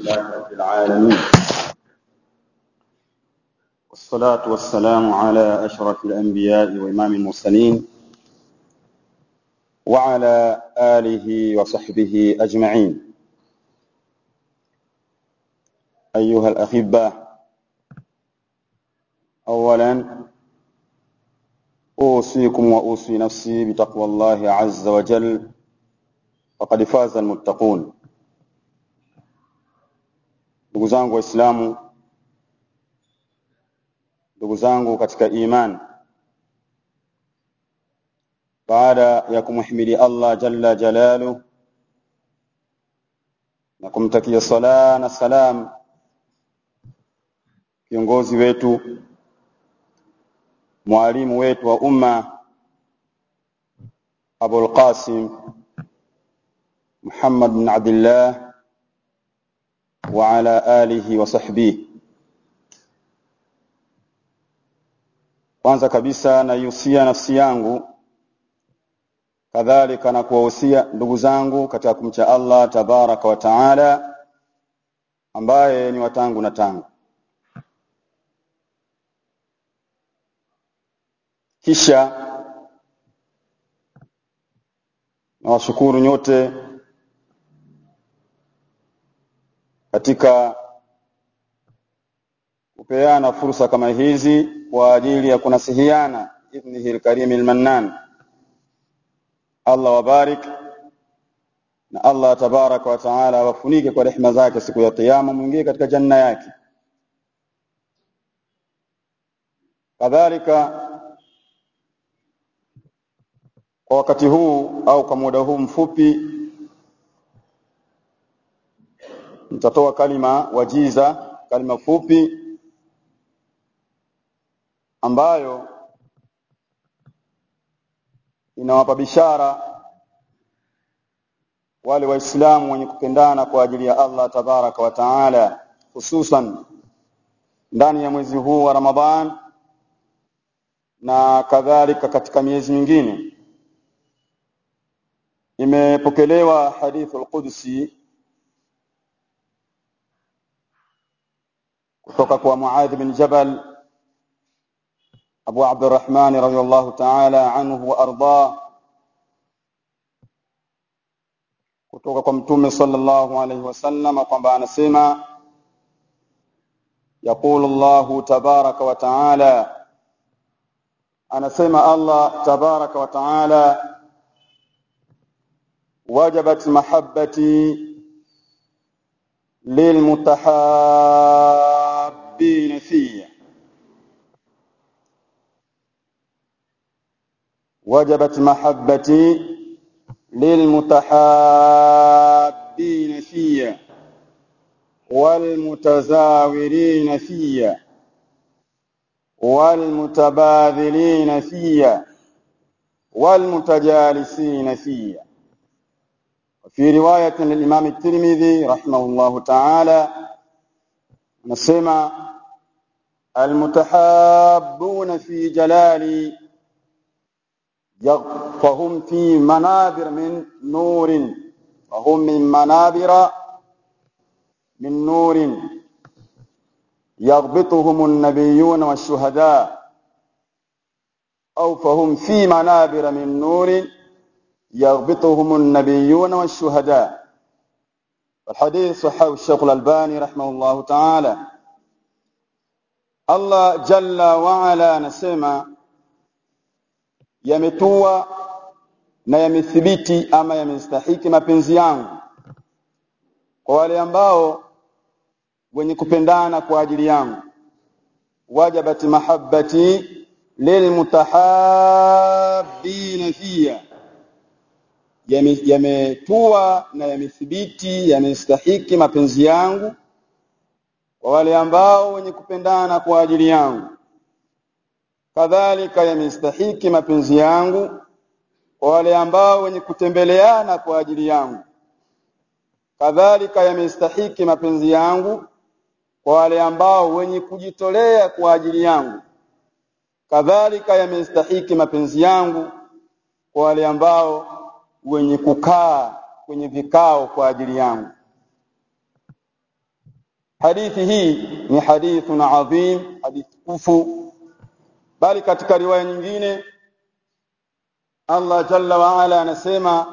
لله رب العالمين والصلاة والسلام على أشرف الأنبياء وإمام المرسلين وعلى آله وصحبه أجمعين أيها الأحبة أولا أوصيكم وأوصي نفسي بتقوى الله عز وجل فقد فاز المتقون ndugu zangu waislamu ndugu zangu katika iman baada ya kumhimidi Allah jalla jalalu na kumtakia sala na salam kiongozi wetu mwalimu wetu wa umma Abul Qasim Muhammad bin Abdullah wa ala alihi wa sahbihi kwanza kabisa naihusia nafsi yangu kadhalika na kuwahusia ndugu zangu katika kumcha Allah tabaraka wa taala ambaye ni watangu na tangu kisha nawashukuru nyote katika kupeana fursa kama hizi kwa ajili ya kunasihiana idhnihi alkarim almannan Allah wabarik na Allah tabaraka wa taala wafunike kwa rehema zake siku ya kiyama mwingie katika janna yake kadhalika kwa wakati huu au kwa muda huu mfupi nitatoa kalima wajiza kalima fupi ambayo inawapa bishara wale waislamu wenye kupendana kwa ajili ya Allah tabaraka wa taala hususan ndani ya mwezi huu wa Ramadhan na kadhalika katika miezi mingine imepokelewa hadithul qudsi kutoka kwa Muadh bin Jabal Abu Abdurrahman radhiyallahu ta'ala anhu wa arda kutoka kwa Mtume sallallahu alayhi wasallam kwamba anasema يقول الله تبارك وتعالى anasema Allah tabaraka wa taala wajabat mahabbati lilmutahabbin fiyya وجبت محبتي للمتحابين فيا والمتزاورين فيا والمتباذلين فيا والمتجالسين فيا وفي رواية للإمام الترمذي رحمه الله تعالى نسمع المتحابون في جلالي فهم في منابر من نور وهم من منابر من نور يغبطهم النبيون والشهداء أو فهم في منابر من نور يغبطهم النبيون والشهداء الحديث صححه الشيخ الألباني رحمه الله تعالى الله جل وعلا نسمع yametua na yamethibiti ama yamestahiki mapenzi yangu kwa wale ambao wenye kupendana kwa ajili yangu wajabat mahabbati lilmutahabbin fiya yametua na yamethibiti yamestahiki mapenzi yangu kwa wale ambao wenye kupendana kwa ajili yangu kadhalika yamestahiki mapenzi yangu kwa wale ambao wenye kutembeleana kwa ajili yangu kadhalika yamestahiki mapenzi yangu kwa wale ambao wenye kujitolea kwa ajili yangu kadhalika yamestahiki mapenzi yangu kwa wale ambao wenye kukaa kwenye vikao kwa ajili yangu hadithi hii ni hadithun adhim hadithi kufu bali katika riwaya nyingine Allah jalla wa ala anasema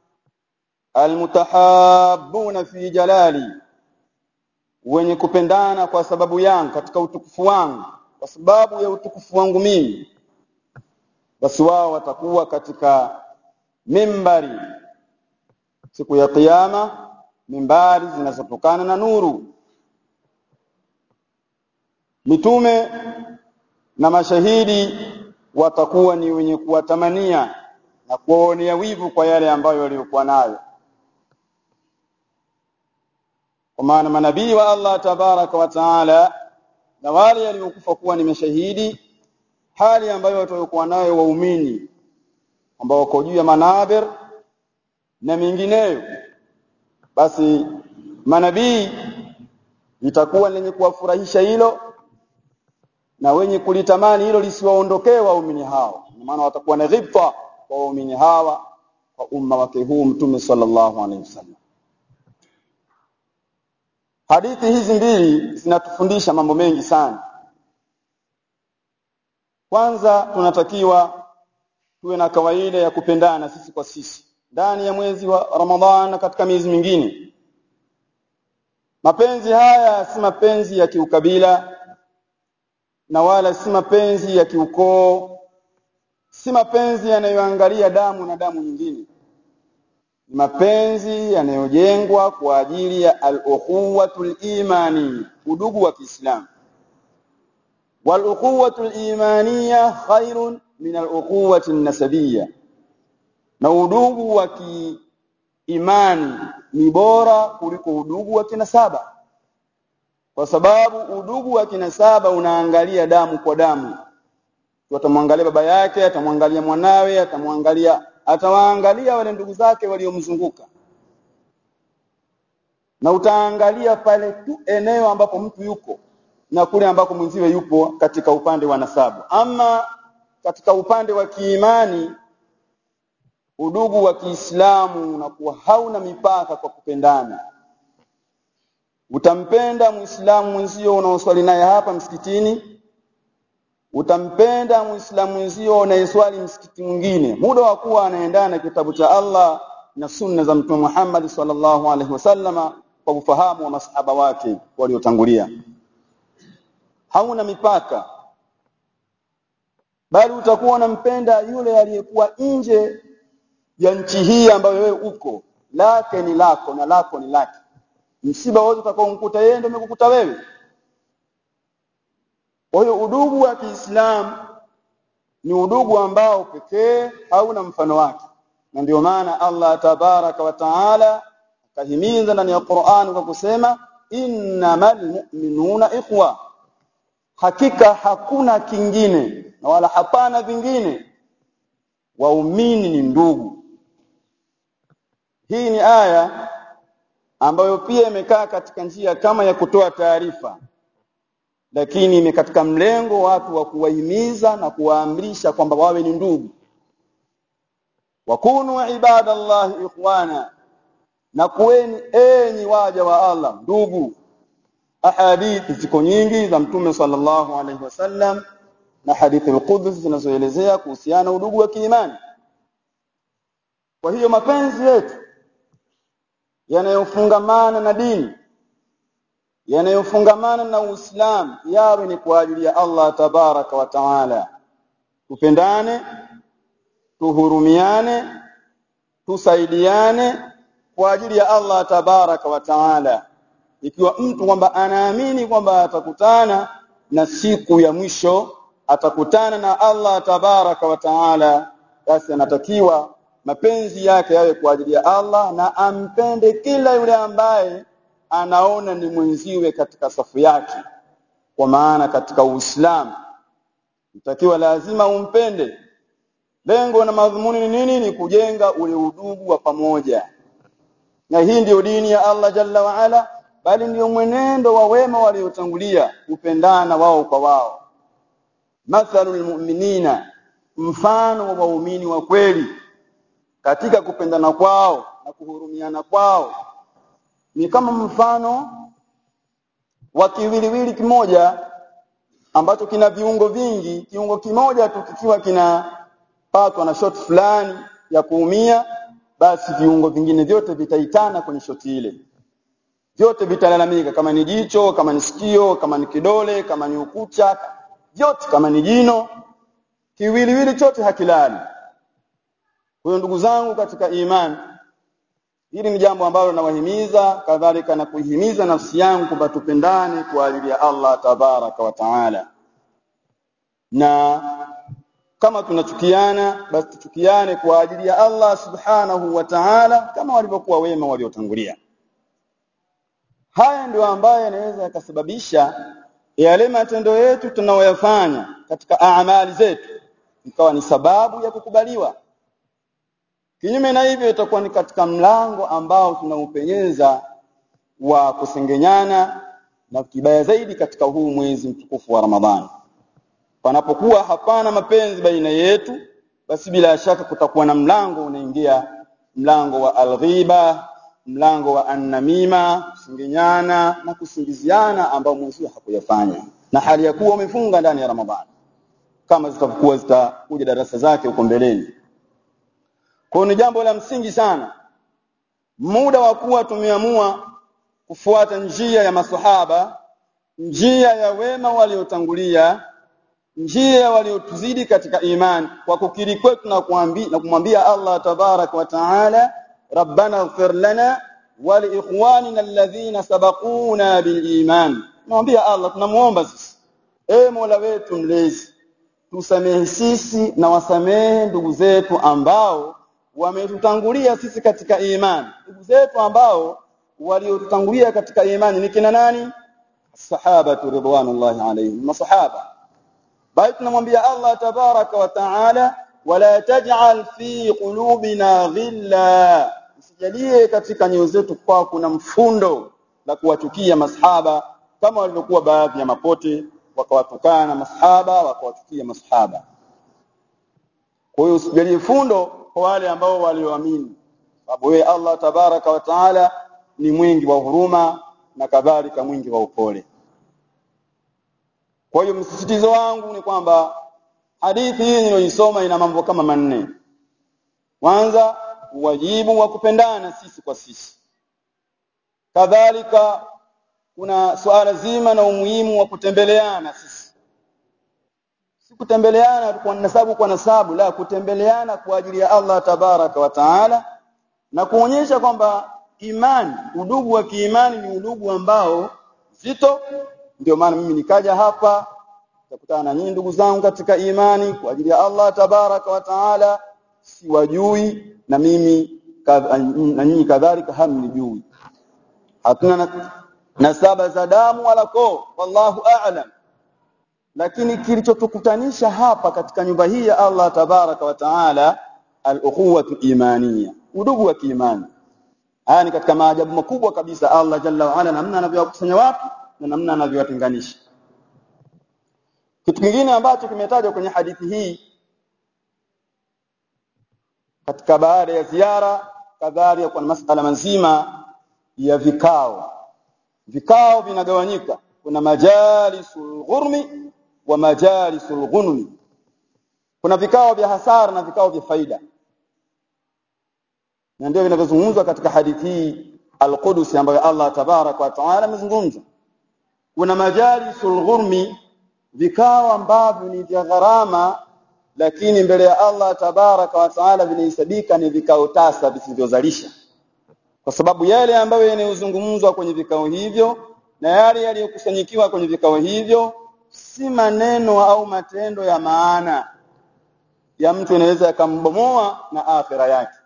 almutahabbuna fi jalali wenye kupendana kwa sababu yangu katika utukufu wangu kwa sababu ya utukufu wangu mimi basi wao watakuwa katika mimbari siku ya kiyama mimbari zinazotokana na nuru mitume na mashahidi watakuwa ni wenye kuwatamania na kuwaonea wivu kwa yale ambayo waliokuwa nayo kwa maana manabii wa Allah tabaraka wa taala na wale waliokufa kuwa ni mashahidi hali ambayo watakuwa nayo waumini ambao wako juu ya manabir na mingineyo basi manabii itakuwa lenye kuwafurahisha hilo na wenye kulitamani hilo lisiwaondokee waumini hao maana watakuwa na ghibta kwa waumini hawa kwa umma wake huu mtume sallallahu alaihi wasallam hadithi hizi mbili zinatufundisha mambo mengi sana kwanza tunatakiwa tuwe na kawaida ya kupendana sisi kwa sisi ndani ya mwezi wa Ramadhan na katika miezi mingine mapenzi haya si mapenzi ya kiukabila na wala si mapenzi ya kiukoo si mapenzi yanayoangalia damu na damu nyingine ni mapenzi yanayojengwa kwa ajili ya al-ukhuwatul imani udugu wa Kiislamu wal ukhuwatul imaniya khairun min al-ukhuwati nasabiyya na udugu wa kiimani ni bora kuliko udugu wa kinasaba kwa sababu udugu wa kinasaba unaangalia damu kwa damu atamwangalia baba yake atamwangalia mwanawe atamwangalia atawaangalia wale ndugu zake waliomzunguka na utaangalia pale tu eneo ambapo mtu yuko na kule ambako mwenziwe yupo katika upande wa nasabu ama katika upande wa kiimani udugu wa Kiislamu unakuwa hauna mipaka kwa kupendana utampenda muislamu mwenzio unaoswali naye hapa msikitini utampenda muislamu mwenzio unayeswali msikiti mwingine muda wa kuwa anaendana na kitabu cha Allah na sunna za mtume Muhammad sallallahu alaihi wasallama kwa ufahamu wa masahaba wake waliotangulia hauna mipaka bali utakuwa unampenda yule aliyekuwa nje ya nchi hii ambayo wewe uko lake ni lako na lako ni lake msiba wote utakaomkuta yeye ndio umekukuta wewe kwa hiyo udugu wa Kiislamu ni udugu ambao pekee hauna mfano wake na ndio maana Allah tabaraka wa taala akahimiza ndani ya Qur'an kwa kusema innamal mu'minuna ikhwa hakika hakuna kingine na wala hapana vingine waumini ni ndugu hii ni aya ambayo pia imekaa katika njia kama ya kutoa taarifa lakini ime katika mlengo watu wa kuwahimiza na kuwaamrisha kwamba wawe ni ndugu wakunu ibadallahi ikhwana na kuweni enyi waja wa Allah ndugu ahadithi ziko nyingi za mtume sallallahu alaihi wasallam na hadithi al-Qudsi zinazoelezea kuhusiana udugu wa kiimani kwa hiyo mapenzi yetu yanayofungamana na dini yanayofungamana na Uislamu yawe ni kwa ajili ya Allah tabaraka wa taala tupendane tuhurumiane tusaidiane kwa ajili ya Allah tabaraka wa taala ikiwa mtu kwamba anaamini kwamba atakutana na siku ya mwisho atakutana na Allah tabaraka wa taala basi anatakiwa mapenzi yake yawe kwa ajili ya Allah na ampende kila yule ambaye anaona ni mwenziwe katika safu yake kwa maana katika Uislamu itakiwa lazima umpende lengo na madhumuni ni nini ni kujenga ule udugu wa pamoja na hii ndiyo dini ya Allah jalla wa ala bali ndiyo mwenendo wa wema waliotangulia kupendana wao kwa wao mathalul mu'minina mfano wa waumini wa kweli katika kupendana kwao na kuhurumiana kwao ni kama mfano wa kiwiliwili kimoja ambacho kina viungo vingi kiungo kimoja tu kikiwa kinapatwa na shot fulani ya kuumia basi viungo vingine vyote vitaitana kwenye shoti ile vyote vitalalamika kama ni jicho kama ni sikio kama ni kidole kama ni ukucha vyote kama ni jino kiwiliwili chote hakilali kwa hiyo ndugu zangu katika imani hili ni jambo ambalo nawahimiza kadhalika na kuihimiza nafsi yangu kwamba tupendane kwa ajili ya Allah tabaraka wa taala na kama tunachukiana basi tuchukiane kwa ajili ya Allah subhanahu wa ta'ala kama walivyokuwa wema waliotangulia haya ndio ambayo yanaweza yakasababisha yale matendo yetu tunayoyafanya katika amali zetu ikawa ni sababu ya kukubaliwa kinyume na hivyo itakuwa ni katika mlango ambao tunaupenyeza wa kusengenyana na kibaya zaidi katika huu mwezi mtukufu wa Ramadhani panapokuwa hapana mapenzi baina yetu basi bila shaka kutakuwa na mlango unaingia mlango wa alghiba mlango wa annamima kusengenyana na kusingiziana ambao mwezi hakuyafanya na hali ya kuwa umefunga ndani ya Ramadhani kama zitakuwa zitakuja darasa zake huko mbeleni kwa ni jambo la msingi sana muda wa kuwa tumeamua kufuata njia ya masahaba njia ya wema waliotangulia njia waliotuzidi katika imani kwa kukiri kwetu na kuambia na kumwambia Allah tabarak wa taala rabbana ighfir lana wa li ikhwanina alladhina sabaquna bil iman namwambia Allah tunamuomba sisi e Mola wetu mlezi tusamehe sisi na wasamehe ndugu zetu ambao wametutangulia sisi katika imani ndugu zetu ambao waliotutangulia katika imani ni kina nani sahaba ridwanullahi alayhim masahaba bali tunamwambia Allah tabaraka wa taala wala taj'al fi qulubina ghilla usijalie katika nyoyo zetu kwa kuna mfundo la kuwachukia masahaba kama walivyokuwa baadhi ya mapote wakawatukana masahaba wakawachukia masahaba kwa hiyo usijalie fundo kwa wale ambao walioamini sababu wewe Allah tabaraka wa taala ni mwingi wa huruma na kadhalika mwingi wa upole kwa hiyo msisitizo wangu ni kwamba hadithi hii niliyoisoma ina mambo kama manne kwanza wajibu wa kupendana sisi kwa sisi kadhalika kuna suala zima na umuhimu wa kutembeleana sisi si kutembeleana kwa nasabu kwa nasabu la kutembeleana kwa ajili ya Allah tabaraka wa taala na kuonyesha kwamba imani udugu wa kiimani ni udugu ambao zito ndio maana mimi nikaja hapa nikakutana na nyinyi ndugu zangu katika imani kwa ajili ya Allah tabaraka wa taala siwajui na mimi na nyinyi kadhalika hamnijui hatuna nasaba za damu wala koo wallahu a'lam lakini kilichotukutanisha hapa katika nyumba hii ya Allah tabaraka wa taala al-ukhuwatu imaniya udugu wa kiimani haya ni katika maajabu makubwa kabisa Allah jalla wa ala namna anavyowakusanya watu na namna anavyowatenganisha kitu kingine ambacho kimetajwa kwenye hadithi hii katika baada ya ziara kadhalika kwa masala mazima ya vikao vikao vinagawanyika kuna majalisul ghurmi wa majalisul ghunmi kuna vikao vya hasara na vikao vya faida na ndio vinavyozungumzwa katika hadithi hii al-Qudsi ambayo Allah tabarak wa taala amezungumza kuna majalisul ghurmi vikao ambavyo ni vya gharama lakini mbele ya Allah tabaraka wa taala vinahesabika ni vikao tasa visivyozalisha kwa sababu yale ambayo yanayozungumzwa kwenye vikao hivyo na yale yaliyokusanyikiwa kwenye vikao hivyo si maneno au matendo ya maana ya mtu inaweza yakambomoa na akhira yake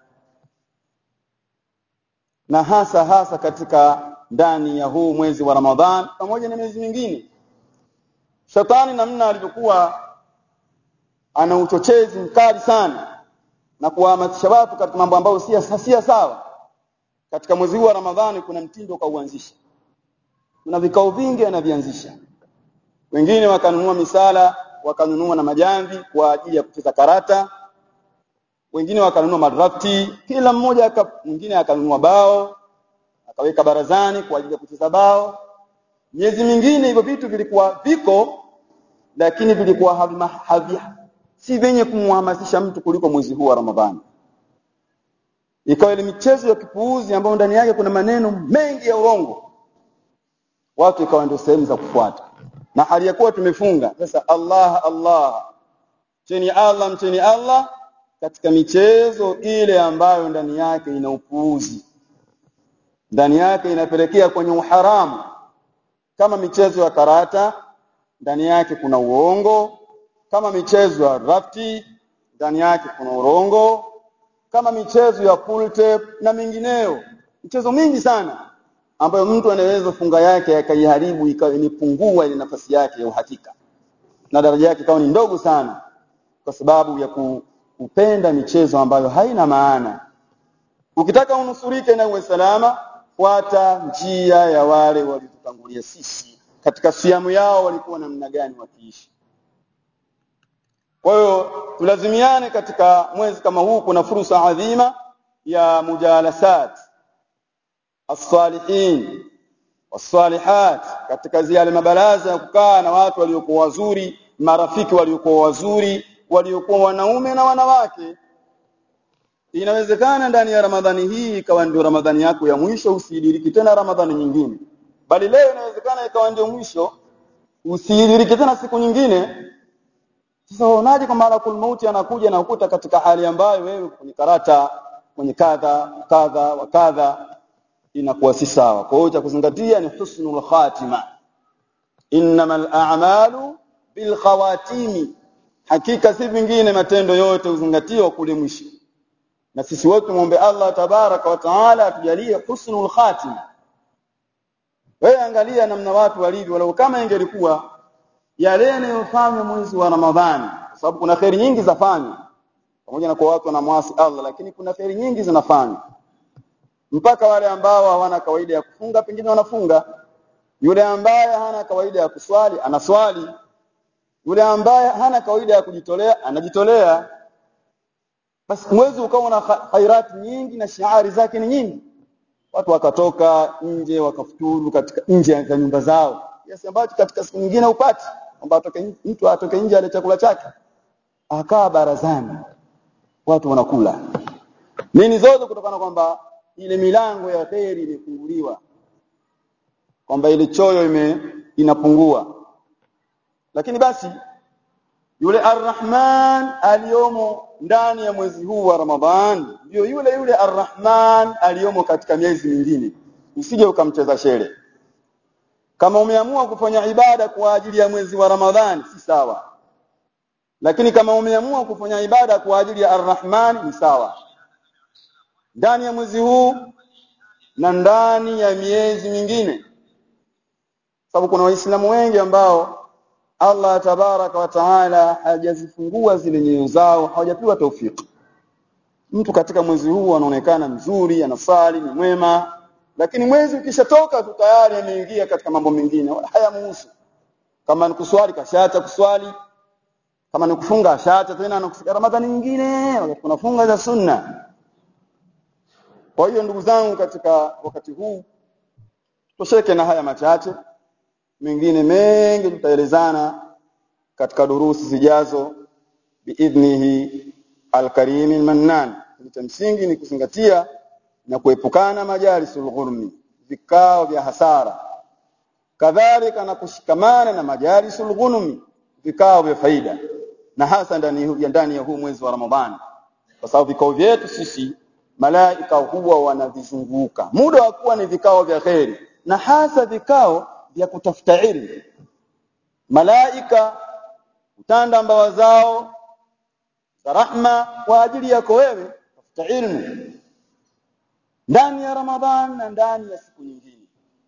na hasa hasa katika ndani ya huu mwezi wa Ramadhan pamoja na miezi mingine shetani namna alivyokuwa ana uchochezi mkali sana na kuwahamasisha watu katika mambo ambayo si si sawa katika mwezi huu wa Ramadhani kuna mtindo kauanzisha kuna vikao vingi anavianzisha wengine wakanunua misala wakanunua na majamvi kwa ajili ya kucheza karata wengine wakanunua madrafti kila mmoja aka, mwingine akanunua bao akaweka barazani kwa ajili ya kucheza bao miezi mingine hivyo vitu vilikuwa viko lakini vilikuwa havi si vyenye kumhamasisha mtu kuliko mwezi huu wa Ramadhani ikawa ile michezo ya kipuuzi ambayo ndani yake kuna maneno mengi ya urongo watu ikawa ndio sehemu za kufuata na hali ya kuwa tumefunga sasa Allah Allah cheni Allah mcheni Allah katika michezo ile ambayo ndani yake ina upuuzi ndani yake inapelekea kwenye uharamu kama michezo ya karata ndani yake kuna uongo kama michezo ya rafti ndani yake kuna urongo kama michezo ya pool tape na mingineyo michezo mingi sana ambayo mtu anaweza funga yake akaiharibu ikawa imepungua ile nafasi yake ya uhakika na daraja yake ikawa ni ndogo sana kwa sababu ya kupenda michezo ambayo haina maana ukitaka unusurike na uwe salama fuata njia ya wale waliotutangulia sisi katika siamu yao walikuwa namna gani wakiishi kwa hiyo tulazimiane katika mwezi kama huu kuna fursa adhima ya mujalasat as-salihin was-salihat katika zile mabaraza ya kukaa na watu waliokuwa wazuri marafiki waliokuwa wazuri waliokuwa wanaume na wanawake inawezekana ndani ya Ramadhani hii ikawa ndio Ramadhani yako ya mwisho usidiriki tena Ramadhani nyingine bali leo inawezekana ikawa ndio mwisho usidiriki tena siku nyingine sasa unaje kama malakul mauti anakuja na ukuta katika hali ambayo wewe kwenye karata kwenye kadha kadha wa kadha inakuwa si sawa kwa hiyo cha kuzingatia ni husnul khatima innamal a'malu bil khawatimi hakika si vingine matendo yote uzingatiwa kule mwisho na sisi wote muombe Allah tabaraka wa taala atujalie husnul khatima wewe angalia namna watu walivyo walau kama ingelikuwa yale yanayofanywa mwezi wa Ramadhani kwa sababu kuna kheri nyingi zafanywa pamoja na kwa watu wanamwasi Allah lakini kuna kheri nyingi zinafanywa mpaka wale ambao hawana kawaida ya kufunga pengine wanafunga yule ambaye hana kawaida ya kuswali anaswali yule ambaye hana kawaida ya kujitolea anajitolea basi mwezi ukawa na khairati nyingi na shiari zake ni nyingi watu wakatoka nje wakafuturu katika nje ya nyumba zao kiasi ambacho katika siku nyingine upati kwamba atoke mtu atoke nje ale chakula chake akaa barazani watu wanakula nini zote kutokana kwamba ile milango ya kheri imefunguliwa kwamba ile choyo ime inapungua lakini basi yule arrahman aliyomo ndani ya mwezi huu wa Ramadhan ndio yule yule arrahman aliyomo katika miezi mingine usije ukamcheza shere kama umeamua kufanya ibada kwa ajili ya mwezi wa Ramadhani si sawa lakini kama umeamua kufanya ibada kwa ajili ya arrahman ni sawa ndani ya mwezi huu na ndani ya miezi mingine sababu kuna waislamu wengi ambao Allah tabaraka wa taala hajazifungua zile nyoyo zao hawajapewa taufiki mtu katika mwezi huu anaonekana mzuri anasali ni mwema lakini mwezi ukishatoka tu tayari ameingia katika mambo mengine wala hayamuhusu kama ni kuswali kashaacha kuswali kama ni kufunga ashaacha tena anakufika Ramadhani nyingine wakati tunafunga za sunna kwa hiyo ndugu zangu katika wakati huu tosheke na haya machache mengine mengi tutaelezana katika durusi zijazo biidhnihi alkarim almannan cha msingi ni kuzingatia na kuepukana majalisul ghurmi vikao vya hasara kadhalika na kushikamana na majalisul ghunmi vikao vya faida na hasa ndani ya ndani ya huu mwezi wa Ramadhani kwa sababu vikao vyetu sisi malaika huwa wanavizunguka muda wa kuwa ni vikao vya kheri na hasa vikao vya kutafuta ilmu malaika utanda mbawa zao za rahma kwa ajili yako wewe tafuta ilmu ndani ya Ramadhan na ndani ya siku nyingine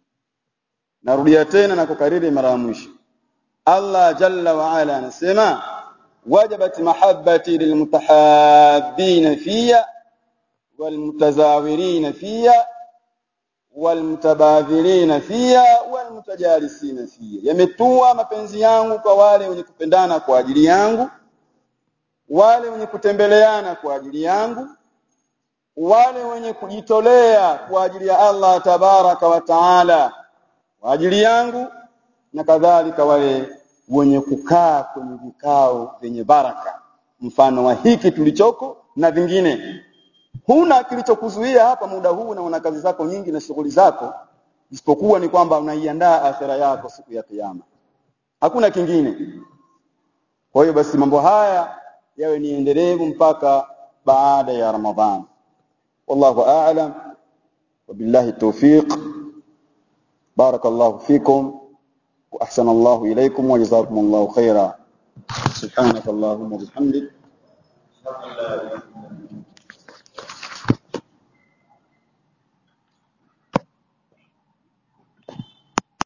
narudia tena na kukariri mara ya mwisho Allah jalla wa ala anasema wajabat mahabbati lilmutahabbin fiya walmutazawirin fiya walmutabadhirina fiya walmutajalisina fiya yametua mapenzi yangu kwa wale wenye kupendana kwa ajili yangu wale wenye kutembeleana kwa ajili yangu wale wenye kujitolea kwa ajili ya Allah tabaraka wa taala kwa ajili yangu na kadhalika wale wenye kukaa kwenye vikao vyenye baraka mfano wa hiki tulichoko na vingine huna kilichokuzuia hapa muda huu na una kazi zako nyingi na shughuli zako isipokuwa ni kwamba unaiandaa akhera yako siku ya kiyama hakuna kingine kwa hiyo basi mambo haya yawe ni endelevu mpaka baada ya ramadhan wallahu a'lam wabillahi tawfiq barakallahu fikum wa ahsana Allahu ilaykum wa jazakumullahu khaira subhanakallahumma wa bihamdik